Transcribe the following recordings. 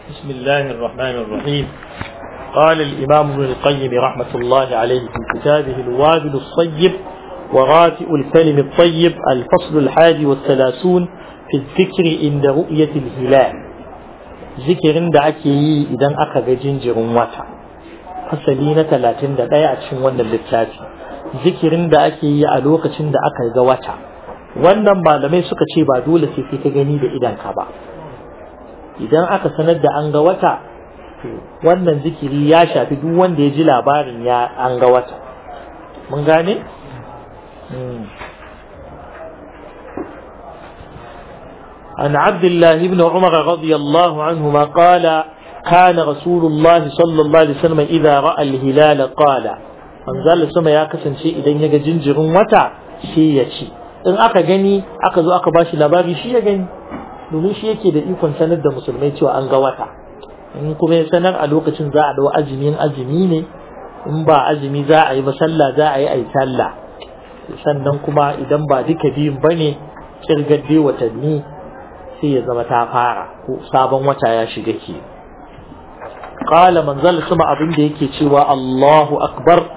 بسم الله الرحمن الرحيم قال الإمام ابن القيم رحمة الله عليه في كتابه الوابل الصيب وغافئ الكلم الطيب الفصل الحادي والثلاثون في الذكر عند رؤية الهلال ذكر دعك إذا أخذ جنجر وتا فسلينة ثلاثين دقايا أتشن ون اللتاتي ذكر دعك ألوك تشن دعك وتا wannan malamai suka ce ba dole sai kai ka gani da idanka ba idan aka sanar da an ga wata wannan zikiri ya shafi duk wanda ya ji labarin ya an ga wata mun gane عن عبد الله بن عمر رضي الله عنهما قال كان رسول الله صلى الله عليه وسلم إذا رأى الهلال قال أنزل السماء يا كسن شيء إذا يجي جنجر وتا شيء شيء in aka gani aka zo aka bashi labari shi ya gani domin shi yake da ikon sanar da musulmai cewa an ga wata in kuma ya sanar a lokacin za a dau azumin azumi ne in ba azumi za a yi ba sallah za a yi ai sallah sannan kuma idan ba duka biyun bane kirgadde watanni sai ya zama ta fara ko sabon wata ya shiga ke qala manzal sama abin da yake cewa Allahu akbar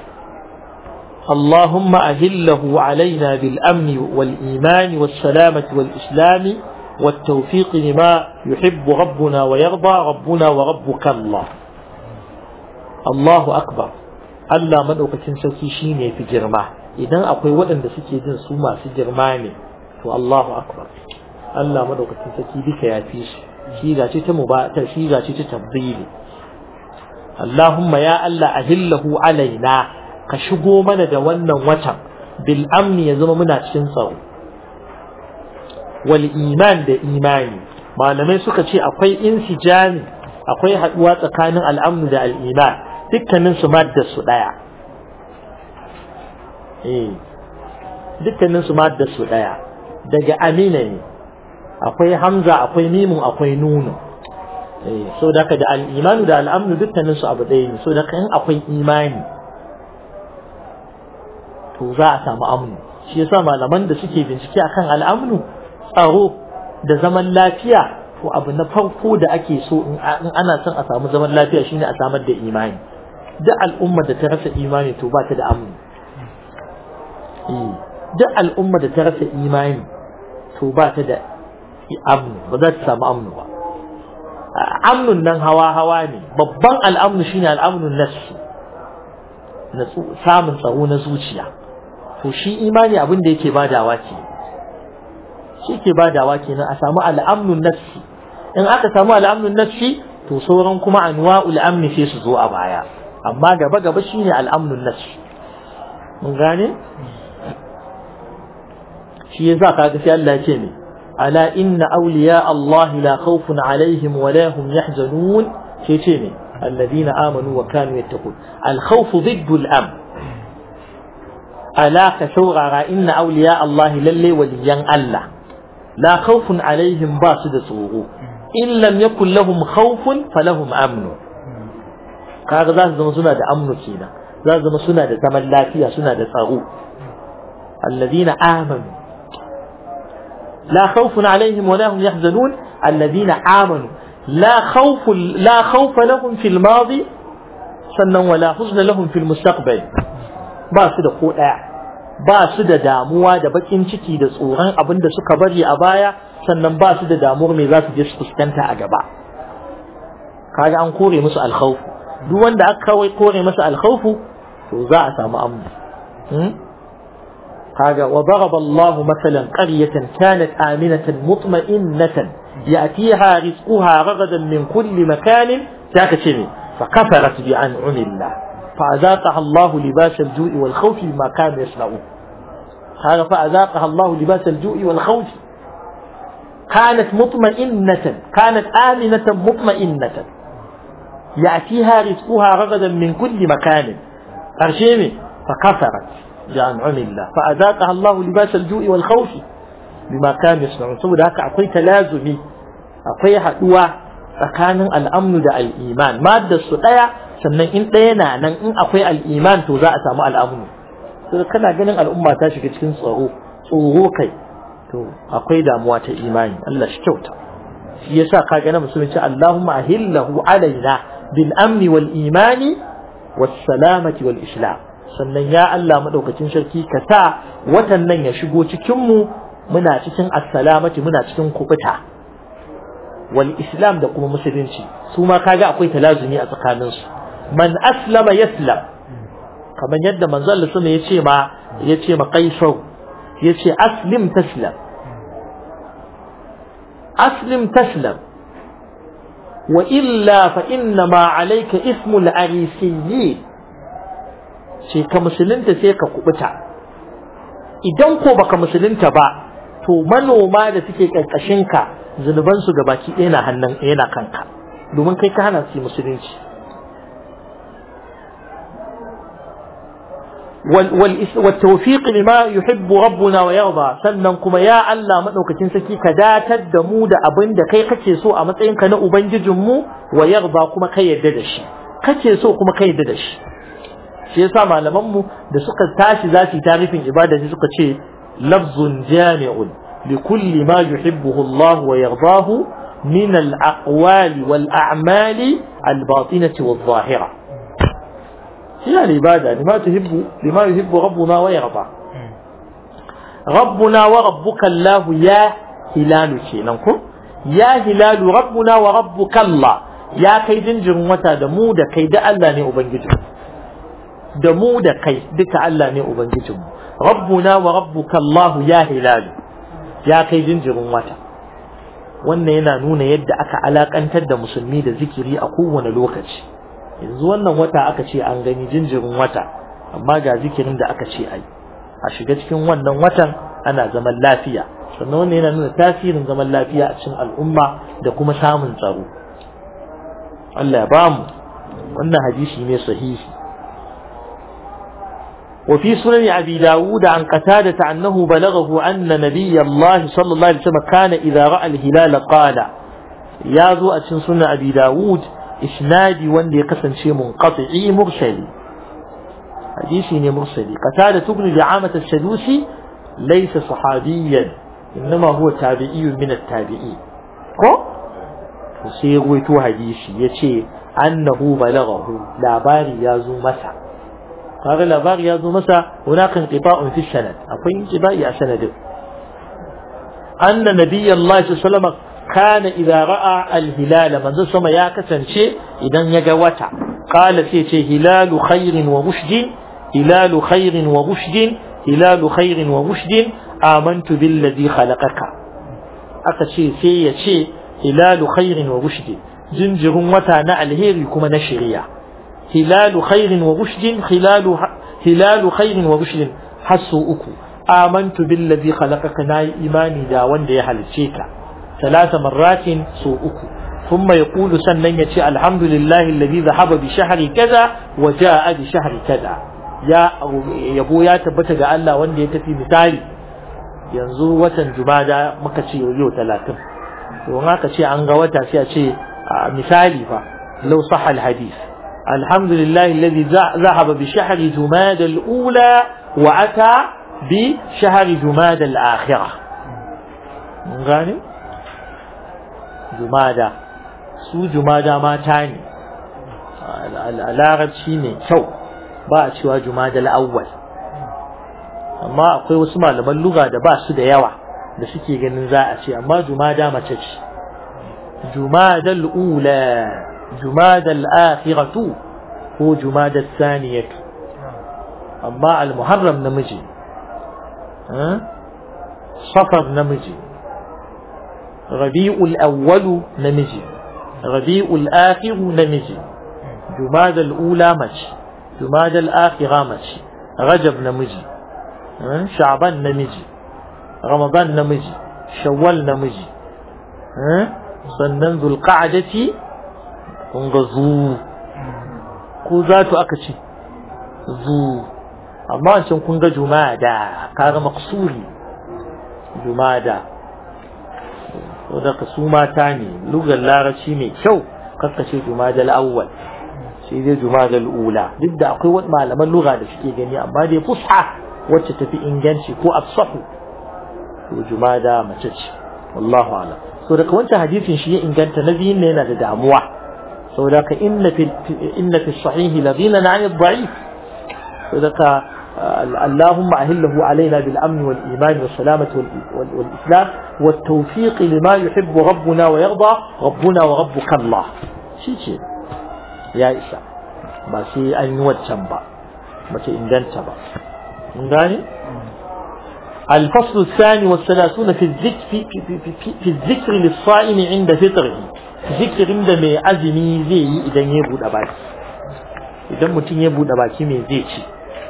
اللهم أهله علينا بالأمن والإيمان والسلامة والإسلام والتوفيق لما يحب ربنا ويرضى ربنا وربك الله الله أكبر Allah madaukakin sarki shine fi girma idan akwai waɗanda suke jin su masu girma ne to Allahu akbar Allah madaukakin sarki duka ya fi shi shi ga ce ta mubata shi ga ce ta tabbili Allahumma ya Allah ahillahu alaina ka shigo mana da wannan watan bil amni ya zama muna cikin tsaro wal iman da imani malamai suka ce akwai insijami akwai haduwa tsakanin al'amnu da al'iman dukkanin su madda su daya eh dukkanin su madda su daya daga amina ne akwai hamza akwai mimun akwai nunu eh so da da al'imanu da al'amnu dukkanin su abu ɗaya ne so da in akwai imani to za a samu amnu shi yasa malaman da suke bincike akan al'amnu tsaro da zaman lafiya to abu na farko da ake so in ana son a samu zaman lafiya shine a samar da imani duk al'umma da ta rasa imani to ba ta da amnu duk al'umma da ta rasa imani to ba ta da amnu ba za ta samu amnu ba amnun nan hawa hawa ne babban al'amnu shine al'amnun nafsi samun tsaro na zuciya to shi imani abin da yake badawa ke shi ke badawa kenan a samu al'amnun nafsi in aka samu al'amnun nafsi to sauran kuma anwa'ul amni sai su zo a baya amma gaba gaba shine al'amnun nafsi mun gane shi yasa kaga sai Allah ya ce ne ala inna awliya Allah la khawfun alaihim wa la hum yahzanun sai ce ne الذين آمنوا وكانوا يتقون الخوف ضد الأمن ألا كشوغا إن أولياء الله للي وليان الله لا خوف عليهم باسد صوغو إن لم يكن لهم خوف فلهم أمن kaga za su zama suna da amnu kenan za su zama suna da zaman lafiya suna da tsaro alladhina amanu la khawfun alaihim wa la hum yahzanun alladhina amanu لا خوف لا خوف لهم في الماضي sannan wala huzna lahum fil mustaqbal ba su da ko daya ba su da damuwa da bakin ciki da tsoron abin da suka bari a baya sannan ba su da damuwar me za su je su fuskanta a gaba kaga an kore musu alkhawf duk wanda aka kawai kore masa alkhawf to za a samu amna kaga wa daraba Allah masalan qaryatan kanat aminatan mutma'innatan يأتيها رزقها رغدا من كل مكان تاكتني فكفرت بأنعم الله فأذاقها الله لباس الجوع والخوف بما كانوا يصنعون هذا فأذاقها الله لباس الجوع والخوف كانت مطمئنة كانت آمنة مطمئنة يأتيها رزقها رغدا من كل مكان أرشيمي فكفرت بأنعم الله فأذاقها الله لباس الجوع والخوف bima kanu yasna'un saboda haka akwai talazumi akwai haduwa tsakanin al'amnu da al'iman maddar su daya sannan in daya na nan in akwai al'iman to za a samu al'amnu sai kana ganin al'umma ta shiga cikin tsaro tsoro kai to akwai damuwa ta imani Allah shi kyauta shi yasa kaga na musulunci Allahumma ahillahu alaina bil amni wal imani was salamati wal islam sannan ya Allah madaukakin sarki ka sa watan nan ya shigo cikin mu muna cikin assalamati muna cikin kubuta wal islam da kuma musulunci su ma kaga akwai talazumi a tsakanin su man aslama yaslam kamar yadda manzo Allah sama yace ma yace ma qaisar yace aslim taslam aslim taslam wa illa fa inna ma alayka ismul arisiyyin ce ka musulunta sai ka kubuta idan ko baka musulunta ba to manoma da suke karkashin ka zunuban su gabaki ɗaya na hannun yana kanka domin kai ka hana su musulunci والتوفيق لما يحب ربنا ويرضى sannan kuma ya Allah madaukakin saki ka datar da mu da abin da kai kace so a matsayin ka na ubangijin mu wa yarda kuma kai yadda da shi kace so kuma kai yadda da shi shi yasa malaman mu da suka tashi za su yi tarifin ibada sai suka ce lafzun jami'un li kulli ma yuhibbuhu Allah wa yardahu min al-aqwali wal a'mali al-batinati wal-zahira هي العبادة لما تحب لما يحب ربنا ويرضى ربنا وربك الله يا هلال كينكم يا هلال ربنا وربك الله يا كي jinjirin wata da mu da kai da Allah ne ubangijin da mu da kai duka Allah ne ubangijin rabbuna wa rabbuka Allah ya hilal ya kai jinjirin wata wannan yana nuna yadda aka alakantar da musulmi da zikiri a kowane lokaci yanzu wannan wata aka ce an gani jinjirin wata amma ga zikirin da aka ce ai a shiga cikin wannan watan ana zaman lafiya sannan wannan yana nuna tasirin zaman lafiya a cikin al'umma da kuma samun tsaro Allah ya bamu wannan hadisi ne sahihi وفي سنن أبي داود عن قتادة أنه بلغه أن نبي الله صلى الله عليه وسلم كان إذا رأى الهلال قال يا ذو أتن سنن أبي داود isnadi wanda ya kasance munqati'i mursali hadisi ne mursali qatada ibn da'amat as-sadusi laysa sahabiyyan inma huwa tabi'iyyun min at-tabi'i ko to sai ya ruwaito hadisi yace annahu balaghahu labari ya zo masa kaga labari ya zo masa hunaka inqita'un fi sanad akwai inqiba'i a sanadin anna nabiyyallahi sallallahu alaihi wasallam كان إذا رأى الهلال من ذو سما يا كسنشي إذا يجوتا قال سيتي هلال خير ورشد هلال خير ورشد هلال خير ورشد آمنت بالذي خلقك أكشي سيتي هلال خير ورشد جنجر وتا نعلهير كما نشريا هلال خير ورشد خلال هلال خير ورشد حسوا أكو آمنت بالذي خلقك ناي إيماني دا وندي يحلتشيك ثلاث مرات سوءك ثم يقول سنن يتي الحمد لله الذي ذهب بشهر كذا وجاء بشهر كذا يا يبو يا تبتا ga Allah wanda ya tafi misali yanzu watan jumada muka ce yau 30 to haka ce an ga wata sai a ce misali fa law sahha alhadith الحمد لله الذي ذهب بشهر جماد الأولى وأتى بشهر جماد الآخرة غاني jumada su jumada mata ne a larabci ne kyau ba a cewa jumada al'awwal amma akwai wasu malaman luga da ba su da yawa da suke ganin za a ce amma jumada mace ce jumada al'ula jumada al'akhiratu ko jumada saniyatu amma al-muharram namiji safar namiji ربيع الأول نمجي ربيع الآخر نمجي جماد الأولى مش جماد الآخرة مش رجب نمجي شعبان نمجي رمضان نمجي شوال نمجي sannan zulqa'adati kun ga zu ko za tu aka ce zu amma wancan kun ga jumada kaga maqsuri jumada saboda su mata ne lugar larabci mai kyau ce jumadal awwal sai dai jumadal ula duk da akwai wani malaman lugha da suke gani amma dai fusha wacce tafi inganci ko afsahu to jumada mace ce wallahu a'lam so daga wancan hadisin shi ya inganta na biyun ne yana da damuwa saboda ka inna fi inna fi sahihi la ghina 'an ad-da'if saboda ka اللهم أهله علينا بالأمن والإيمان والسلامة والإسلام والتوفيق لما يحب ربنا ويرضى ربنا وربك الله شيء شيء يا إسا ما شيء أن يوجم با ما شيء إنجنت با نغاني الفصل الثاني والثلاثون في الذكر في, في, في, في, في الذكر للصائم عند فطره ذكر عند ما أزمي زي إذا يبود أباكي إذا متين يبود أباكي من زيتي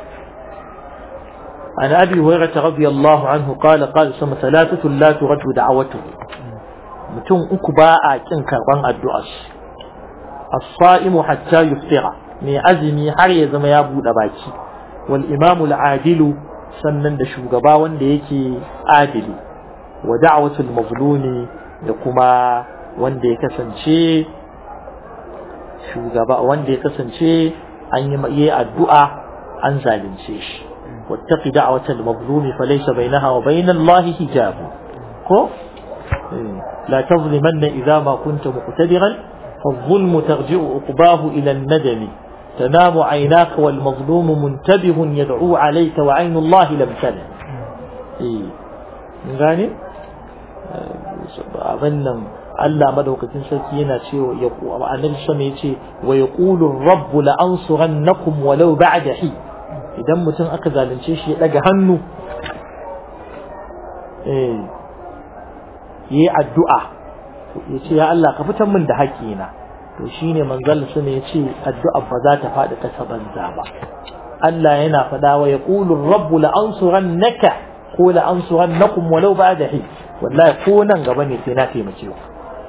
عن أبي هريرة رضي الله عنه قال قال سما ثلاثة لا ترد دعوته متون أكباء كن كربان الدعاء الصائم حتى يفطر من أزمي har ya zama ya buɗe baki wal imamu al-adilu sannan da shugaba wanda yake adili wa da'watul mazlumi da kuma wanda ya kasance shugaba wanda ya kasance an yi addu'a an zalunce shi واتق دعوة المظلوم فليس بينها وبين الله حجاب كو لا تظلمن إذا ما كنت مقتدرا فالظلم ترجع عقباه إلى الندم تنام عيناك والمظلوم منتبه يدعو عليك وعين الله لم تنم gane abin nan Allah madaukakin sarki yana cewa ya annabi sama yace wa yaqulu rabbu la ansurannakum walau ba'da hi idan mutum aka zalunce shi ya daga hannu eh yi addu'a ya ce ya Allah ka fitar min da haƙina to shine manzal sun ya ce addu'a ba za ta faɗi ƙasa banza ba Allah yana faɗa wa yaqulu rabbu la ansurannaka ko la ansurannakum walau ba'da hi wallahi ko nan gaba ne sai na taimake ku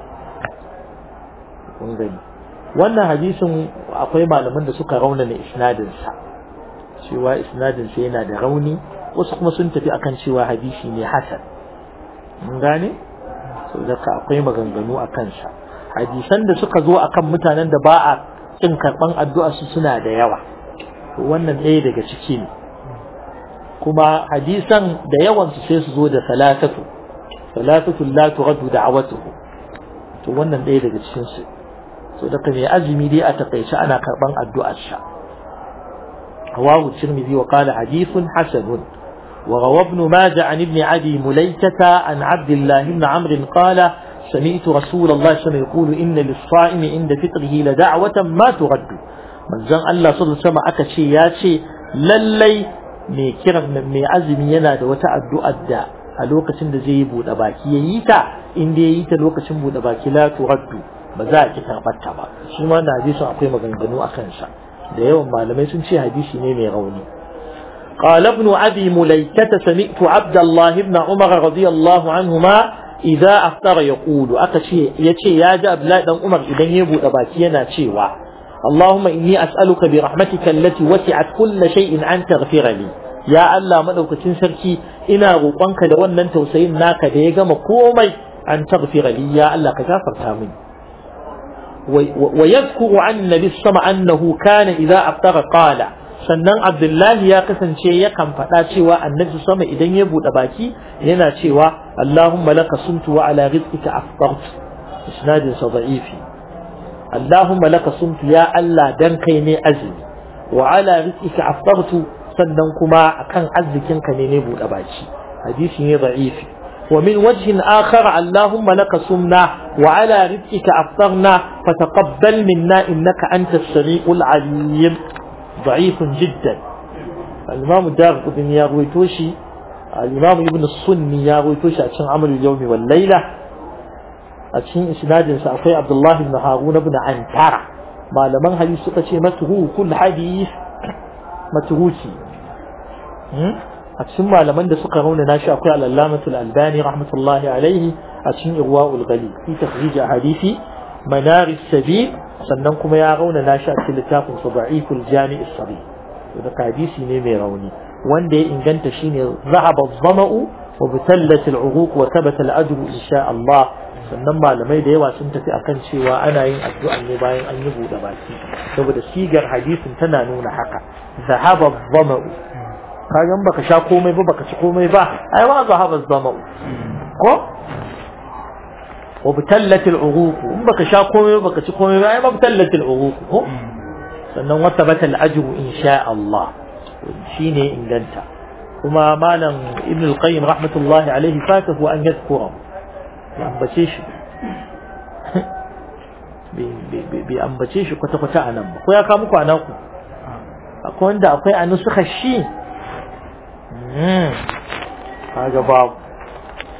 kun gani wannan hadisin akwai malaman da suka raunana isnadin sa cewa isnadin sa yana da rauni wasu kuma sun tafi akan cewa hadisi ne hasan mun gane so daga akwai maganganu a kansa hadisan da suka zo akan mutanen da ba a kin karban addu'a su suna da yawa to wannan ɗaya daga ciki ne kuma hadisan da yawan su sai su zo da salatatu salatatu la turaddu da'watuhu to wannan ɗaya daga cikin su so daga mai azumi dai a takaice ana karban addu'ar sa رواه الترمذي وقال حديث حسن وروى ابن ماجه عن ابن عدي مليكة عن عبد الله بن عمرو قال سمعت رسول الله صلى الله عليه وسلم يقول إن للصائم عند فطره لدعوة ما ترد من زن الله صلى الله عليه وسلم أكشي ياشي للي mai kiran mai azumi yana da wata addu'ar da a lokacin da zai yi buɗe baki ya yi ta in da ya yi ta lokacin buɗe baki la turaddu ba za a ki karɓar ta ba shi ma na hadisin akwai maganganu a kansa da yawan malamai sun ce hadisi ne mai rauni قال ابن أبي مليكة سمعت عبد الله بن عمر رضي الله عنهما إذا أفطر يقول أكشي يشي يا جاب لا دم عمر إذا يبو أباكينا شيوا اللهم إني أسألك برحمتك التي وسعت كل شيء أن تغفر لي يا الله مدوك تنسركي إنا روقنك لولا أنت وسين ناك ديغم كومي أن تغفر لي يا الله كجافر تامين ويذكر عن النبي صلى الله عليه وسلم أنه كان إذا أفطر قال sannan Abdullahi ya kasance yakan faɗa cewa annabi sama idan ya buɗe baki yana cewa Allahumma laka sumtu wa ala rizqika aftartu isnadin sa da'ifi Allahumma laka sumtu ya Allah dan kai ne azumi wa ala rizqika aftartu sannan kuma akan arzikinka ne ne buɗe baki hadisi ne da'ifi ومن وجه آخر اللهم لك صمنا وعلى رزقك أفطرنا فتقبل منا إنك أنت السميع العليم ضعيف جدا الإمام الدار قدن يرويتوشي الإمام ابن السني يرويتوشي عشان عمل اليوم والليلة عشان إسناد سأقي عبد الله بن هارون بن عنترة ما لمن حديث سقشي متهو كل حديث متهوشي عشان ما لمن ده سقى هنا ناشي أقي على اللامة الألباني رحمة الله عليه عشان إغواء الغلي في تخريج أحاديث منار السبيل sannan kuma ya rauna na sha cikin littafin sa da'iful jami' as-sahih da hadisi ne mai rauni wanda ya inganta shine zahaba zama'u wa butallat al-uruq wa thabata al-ajru insha Allah sannan malamai da yawa sun tafi akan cewa ana yin addu'a ne bayan an yi buɗe baki saboda sigar hadisin tana nuna haka zahaba zama'u kaga baka sha komai ba baka ci komai ba ai ma zahaba zama'u ko wa butallatil uruq in baka sha komai baka ci komai ba ai ma butallatil uruq ko sannan wata batal ajru insha Allah shine inganta kuma malam ibn al-qayyim rahmatullahi alaihi fatahu an yadhkura ya ambace shi bai ambace shi kwata-kwata a nan ba ko ya kawo muku a naku akwai wanda akwai a nusuka shi kaga babu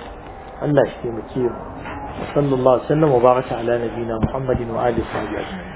Allah shi taimake mu sallallahu alaihi wa sallam wa baraka ala nabiyina muhammadin wa alihi wa sahbihi